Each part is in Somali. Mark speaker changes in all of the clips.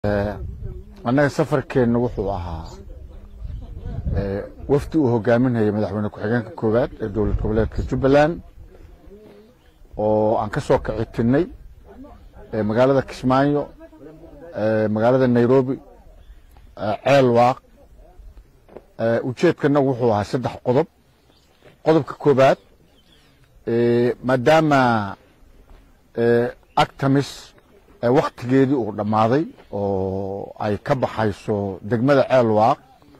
Speaker 1: annaga safarkeenna wuxuu ahaa wafdi uu hogaaminayay madaxweyne ku-xigeenka koowaad ee dowlad goboleedka jubbaland oo aan ka soo kici tinnay magaalada kismaayo magaalada nairobi ceel waaq ujeedkanagu wuxuu ahaa saddex qodob qodobka koobaad maadaama actamis waktigeedii uu dhammaaday oo ay ka baxayso degmada ceel waaq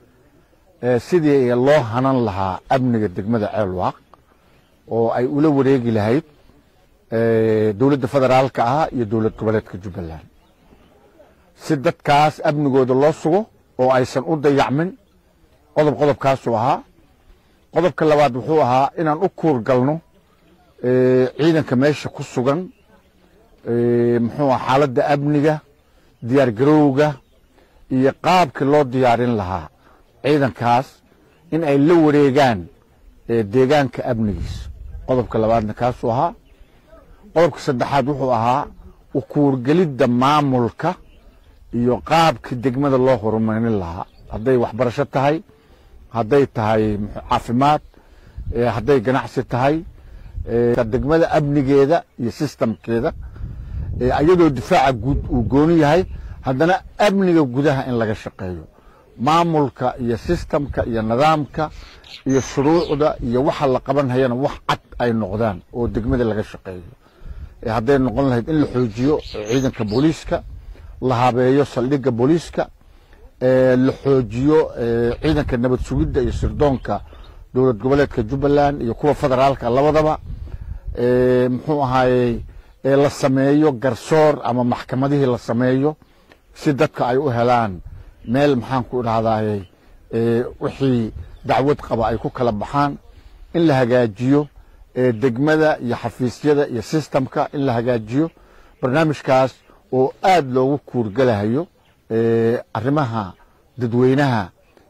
Speaker 1: sidii loo hanan lahaa amniga degmada ceel waaq oo ay ula wareegi lahayd dowladda federaalka ah iyo dowlad goboleedka jubbaland si dadkaas amnigooda loo sugo oo aysan u dayacmin qodob qodobkaasuu ahaa qodobka labaad wuxuu ahaa inaan u kuur galno ciidanka meesha ku sugan muxuu aha xaaladda amniga diyaar garowga iyo qaabkii loo diyaarin lahaa ciidankaas in ay la wareegaan deegaanka amnigiisa qodobka labaadna kaasuu ahaa qodobka saddexaad wuxuu ahaa ukuurgelidda maamulka iyo qaabkii degmada loo horumarin lahaa hadday waxbarasho tahay hadday tahay caafimaad hadday ganacsi tahay degmada amnigeeda iyo sistamkeeda iyadoo difaaca guud uu gooni yahay haddana amniga gudaha in laga shaqeeyo maamulka iyo sistamka iyo nidaamka iyo shuruucda iyo waxa la qabanhayana wax cad ay noqdaan oo degmada laga shaqeeyo hadday noqon lahayd in la xoojiyo ciidanka booliiska la habeeyo saldhigga booliiska la xoojiyo ciidanka nabad sugidda iyo sirdoonka dowlad goboleedka jubbaland iyo kuwa federaalka labadaba muxuu ahaayey la sameeyo garsoor ama maxkamadihii la sameeyo si dadka ay u helaan meel maxaan ku idhahdaye wixii dacwad qaba ay ku kala baxaan in la hagaajiyo degmada iyo xafiisyada iyo sistamka in la hagaajiyo barnaamijkaas oo aad loogu kuurgalahayo arrimaha dadweynaha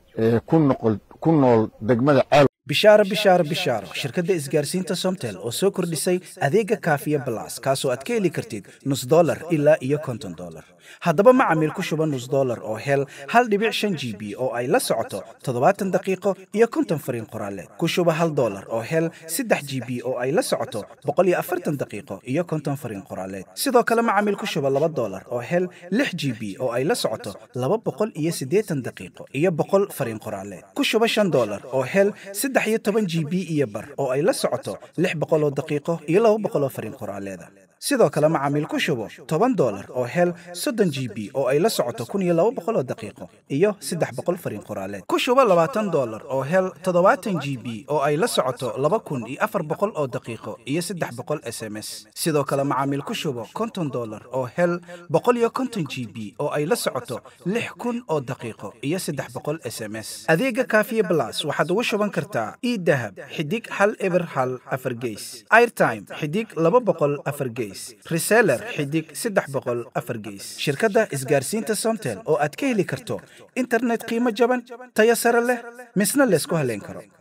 Speaker 1: ku nool degmada ceel
Speaker 2: bishaaro bishaaro bishaaro shirkadda isgaarsiinta somtel oo soo kordhisay adeega kaafiya balas kaasoo aad ka heli kartid nus dolar ilaa iyo konton dolar haddaba macamiil ku shuba nus dolar oo hel hal dhibic shan g b oo ay la socoto toddobaatan daqiiqo iyo konton fariin qoraaleed ku shuba hal dolar oo hel saddex g b oo ay la socoto boqol iyo afartan daqiiqo iyo konton fariin qoraaleed sidoo kale macamiil ku shuba laba dolar oo hel lix g b oo ay la socoto laba boqol iyo siddeetan daqiiqo iyo boqol fariin qoraaleed ku shuba shan dolar oo hel saddex iyo toban g b iyo bar oo ay la socoto lix boqol oo daqiiqo iyo laba boqol oo fariin qoraaleeda sidoo kale macaamiil ku shubo toban dolar oo hel soddon g b oo ay la socoto kun iyo laba boqol oo daqiiqo iyo saddex boqol fariin qoraaleed ku shubo labaatan dolar oo hel toddobaatan g b oo ay la socoto laba kun iyo afar boqol oo daqiiqo iyo saddex boqol s m s sidoo kale macaamiil ku shubo konton dolar oo hel boqol iyo konton g b oo ay la socoto lix kun oo daqiiqo iyo saddex boqol s m s adeega kaafiye blas waxaad ugu shuban kartaa idahab xidig hal eber hal afar geys airtime xidig laba boqol afar geys reseller xidig saddex boqol afar geys shirkadda isgaarsiinta somtel oo aad ka heli karto internet qiimo jaban tayo sare leh misna laysku haleyn karo